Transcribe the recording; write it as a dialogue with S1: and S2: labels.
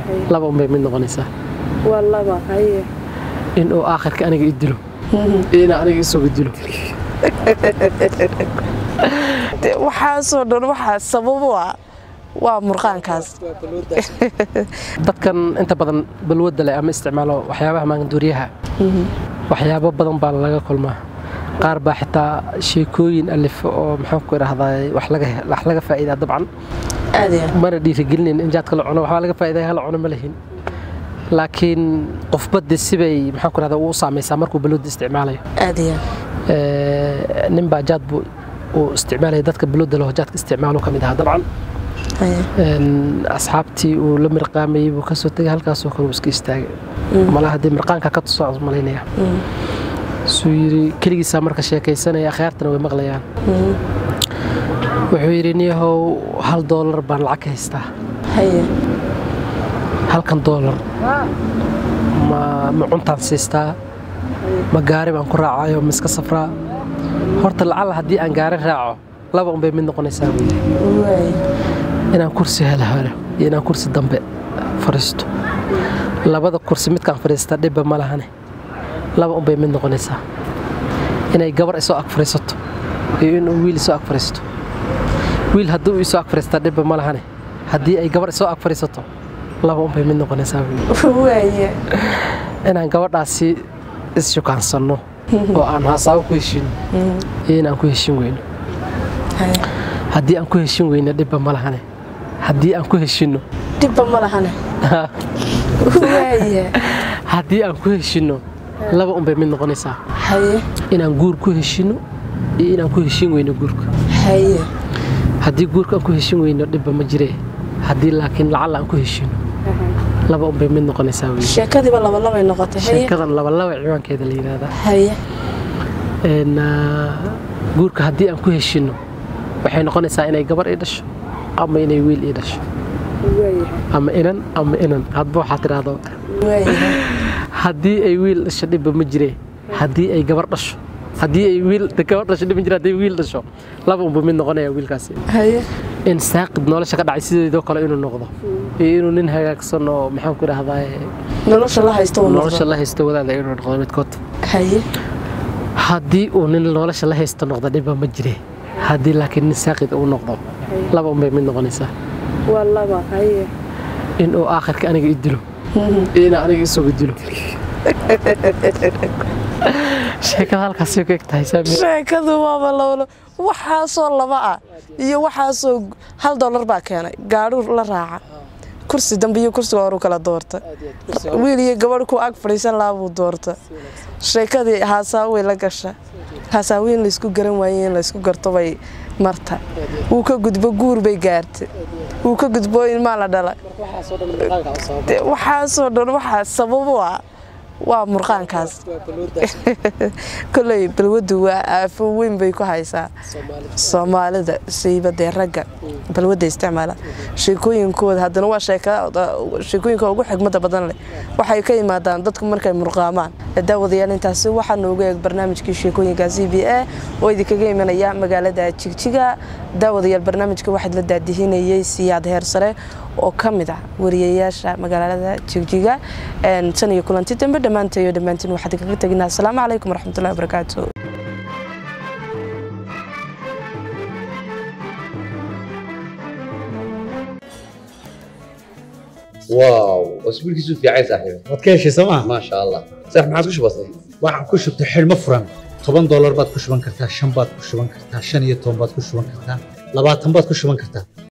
S1: laba unbay mid noqonaysaa
S2: waa laba haye
S1: in uu aakhirka aniga i dilo iyo inaa aniga isagu dilo
S2: De, waxaasoo dhan waxaa sabab u ah waa murqaankaas
S1: dadkan inta badan balwadda leh ama isticmaalo waxyaabaha maanduuriyaha waxyaabo badan baa laga kulmaa qaar baa xitaa sheekooyin alif oo maxaan ku idhahdaa wax laga wax laga faa'iidaa dabcan
S2: aad iyo
S1: mana dhiirigelinin in jaadka la cuno waxbaa laga faa'iidaya hala cuno ma lihin laakiin qofba de sibay maxaan ku idhahdaa uu u saamaysaa markuu balwadda isticmaalayo
S2: aad iyo
S1: Ee, nin baa jaad buu uu isticmaalaya dadka balwadda leho jaadka isticmaalo ka mid ahaa dabcan
S2: haye
S1: Een, asxaabtii uu la mirqaamayey buu kasoo tegay halkaasoo kale uu iska istaagay malaha dee mirqaanka ka tusoo malaynaya suu yidhi keligiisaa marka sheekaysanaya akhyaartana way maqlayaan wuxuu yidhi niyahow hal doolar baan lacag ka haystaa
S2: haye
S1: halkan doolar ma ma cuntaan siistaa ma gaari baan ku raacayo ma iska safraa horta lacala haddii aan gaari raaco laba unbay mid noqonaysaa buu yidhi
S2: waay
S1: inaan kursi helo helo iyo inaan kursi dambe fadhiisto labada kursi midkaan fadhiista dhibba ma lahane laba unbay mid noqonaysaa inay gabar isoo ag fadhiisato iyo inuu wiil isoo ag fadhiisto wiil haddii uu isoo ag fadhiistaa dhibba ma lahane haddii ay gabar isoo ag fadhiisato laba unbay mid noqonaysaa buu yidhi.
S2: waaye
S1: inaan gabadhaasi is-shukaansanno oo aan haasaabo ku heshiino iyo inaan ku heshin weyno
S2: haye
S1: haddii aan ku heshin weyno dhibba ma lahane haddii aan ku heshinno
S2: dhibba ma lahane waaye
S1: haddii aan ku heshinno laba unbay mid noqonaysaa
S2: haye
S1: inaan guur ku heshinno iyo inaan ku heshin weyno guurka
S2: haye
S1: haddii guurka aan ku heshin weyno dhibba ma jiree haddii laakiin lacalla aan ku heshinno laba unbay mid noqonaysaa wey
S2: sheekadiiba labalabay noqotay haye
S1: sheekadan labalaba ciwaankeeda la yidhaahdaa
S2: haye
S1: Een, ah, guurka haddii aan ku heshinno waxay noqonaysaa inay gabar ii dhasho ama inay wiil ii dhasho ama inan ama inan hadba waxaa tidhaahdo
S2: waaye
S1: haddii ay wiil dhasho dhibba ma jiree haddii ay gabar dhasho haddii ay wiil gabar dhasho dhib ma jire haddii wiil dhasho laba unbuu mid noqonaya wiilkaasi
S2: haye
S1: in saaqid nolosha ka dhacay sideedoo kale inuu noqdo iyo inuu nin hagaagsan oo maxaan ku idhahdaa
S2: nolosha la haysto uu
S1: nolosha
S2: noqdo
S1: la haysto wadaada inuu noqdo midkood
S2: haye
S1: haddii uu nin nolosha la haysto noqdo dhibba ma jire haddii laakiin nin saaqid uu noqdo laba unbay mid noqonaysaa
S2: waa laba haye
S1: in uu aakhirka aniga i dilo iyo inaa aniga isagu dilo sheekada halkaasay ku eg tahay saami
S2: sheekadu waaba lawlo waxaasoo laba ah iyo waxaasoo hal dollar baa keenay gaadhu la raaca kursi dambe iyo kursiga horu kala doorta wiil iyo gabadh ku ag fadhiisan lahaa buu doorta sheekadii haasaa way la gasha haasaawi in laysku garan waaye in laysku garto bay marta wuu ka gudbo guur bay gaarta wuu ka gudbo ilmaa la dhala De, waxaasoo dhan waxaa sabab u ah waa murqaankaas koley balwaddu waa aafo weyn bay ku haysaa soomaalida siiba dee ragga balwadda isticmaala sheekooyinkooda haddana waa sheekooyinka ugu xigmada badan leh waxay ka yimaadaan dadku markay murqaamaan daawadayaal intaasi waxaa noogu eeg barnaamijkii sheekooyinka c b a oo idinkaga imanaya magaalada jigjiga daawadayaal barnaamijka waxaad la daadihinayay siyaad heer sare oo ka mid ah wariyayaasha magaalada jigjiga tan iyo kulanti dambe dhammaantayo dhammaantiin waxaad kaga teginaa asalaamu calaykum waraxmatullahi wabarakaatu
S3: واو اسبوعك في عايز صاحبي
S4: waad ka heshay sooma
S3: ما شاء الله صح ما عاد كش بسيط
S4: waxaan ku shubtay xidhmo furan toban doolar baad ku shuban kartaa shan baad ku shuban kartaa shan iyo toban baad ku shuban kartaa labaatan baad ku shuban kartaa